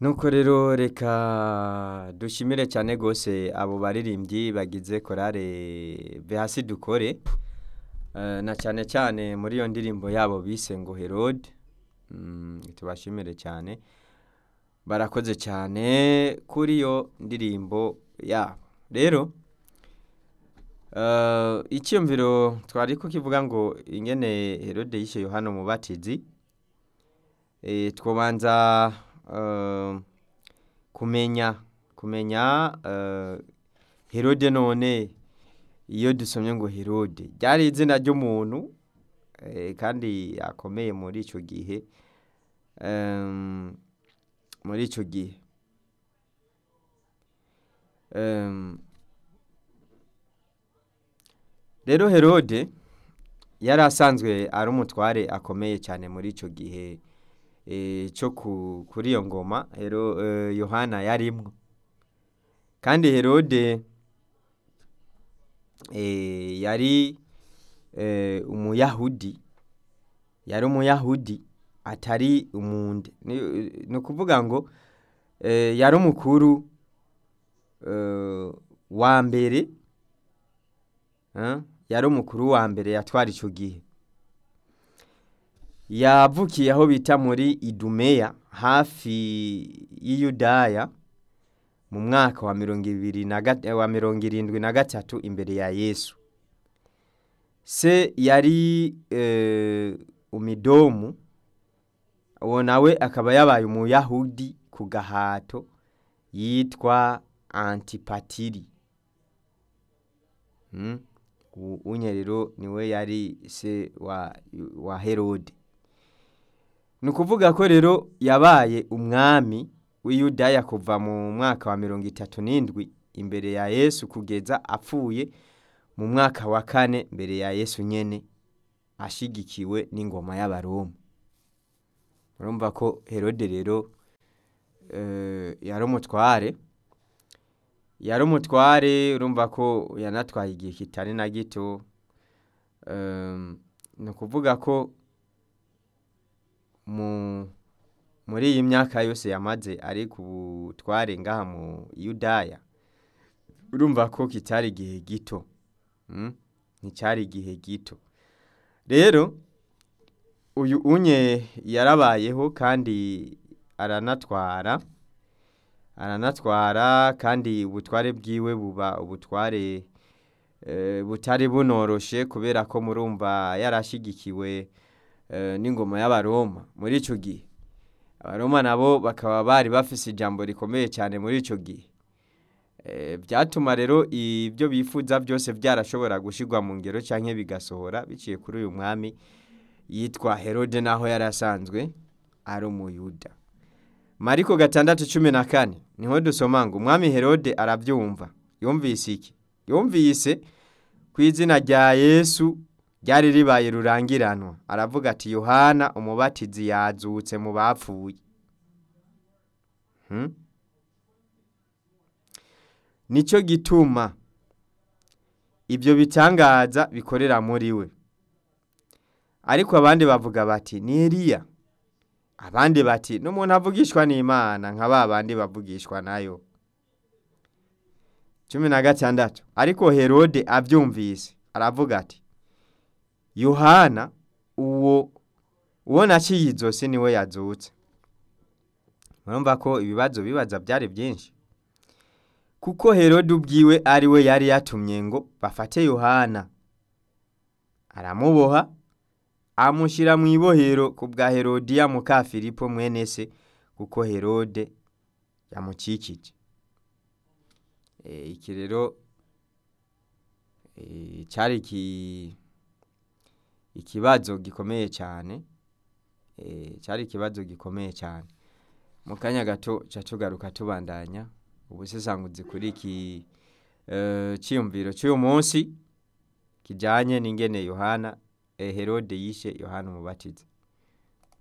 nuko rero reka dushimire cyane rwose abo baririmbyi bagize korale hasi dukore Eh, na cyane cyane muri iyo ndirimbo yabo bise ngo herode Mm, tubashimire cyane barakoze cyane kuri iyo ndirimbo yabo rero eh, icyumviro twari ko kivuga ngo ingene herode yishe yohana umubatizi eh, twobanza eh, kumenya kumenya eh, herode none iyo dusomye ngo herode ryari izina ry'umuntu eh, kandi akomeye muri icyo gihe Em, muri icyo gihe Em, rero herode yari asanzwe ari umutware akomeye cyane muri icyo gihe eh, cyo ku- kuri iyo ngoma Hero- eh, yohana yarimwo kandi herode eh, yari eh, umuyahudi yari umuyahudi atari umunde ni ni ukuvuga ngo eh, yari umukuru eh, wa mbere eh, yari umukuru wa mbere yatwara icyo gihe yavukiye aho bita muri idumeya hafi y'iyudaya mu mwaka wa mirongo ibiri na gat- wa mirongo irindwi na gatatu imbere ya yesu se yari eh, umidomu uwo nawe akaba yabaye umuyahudi ku gahato yitwa antipatiri Mm. U- unye rero niwe yari se wa, wa herode ni ukuvuga ko rero yabaye umwami w'iyudaya kuva mu mwaka wa mirongo itatu n'indwi imbere ya yesu kugeza apfuye mu mwaka wa kane mbere ya yesu nyene ashigikiwe n'ingoma y'abaroma urumva ko herode rero eh, yari umutware yari umutware urumva ko yanatwaye igihe kitari na gito Em, ni ukuvuga ko mu muri iyi myaka yose yamaze ari ku butware ngaha mu yudaya urumva ko kitari igihe gito Mm? nticyari igihe gito rero uyu unye yarabayeho kandi aranatwara aranatwara kandi ubutware bwiwe buba ubutware eh, butari bunoroshe kubera ko murumva yarashyigikiwe eh, n'ingoma y'abaroma muri icyo gihe abaroma nabo bakaba bari bafise ijambo rikomeye cyane muri icyo gihe Eh, byatuma rero ibyo bifuza byose byarashobora gushyirwa mu ngero cyangwa bigasohora biciye kuri uyu mwami yitwa herode naho yari asanzwe ari umuyuda mariko gatandatu cumi na kane niho dusoma ngo umwami herode arabyumva yumvise iki yumvise ku izina rya yesu ryari ribaye rurangiranwa aravuga ati yohana umubatizi yazutse mu bapfuye Hmm? nicyo gituma ibyo bitangaza bikorera muri we ariko abandi bavuga bati ni eliya abandi bati n'umuntu avugishwa n'imana nka ba bandi bavugishwa nayo cumi na gatandatu ariko herode abyumvise aravuga ati yohana uwo uwo naciye izosi niwe yazutse murumva ko ibibazo bibaza byari byinshi kuko herode ubwiwe ari we yari yatumye ngo bafate yohana aramuboha amushyira mu ibohero ku bwa herodiya muka filipo mwene se kuko herode yamukikije Eh, iki rero eh, cyari iki- ikibazo gikomeye cyane Eh, cyari ikibazo gikomeye cyane mu kanya gato ca tugaruka tubandanya ubusesanguzi kuri iki eh, cyiyumviro cy'uyu munsi kijyanye n'ingene yohana eh, herode yishe yohana umubatiza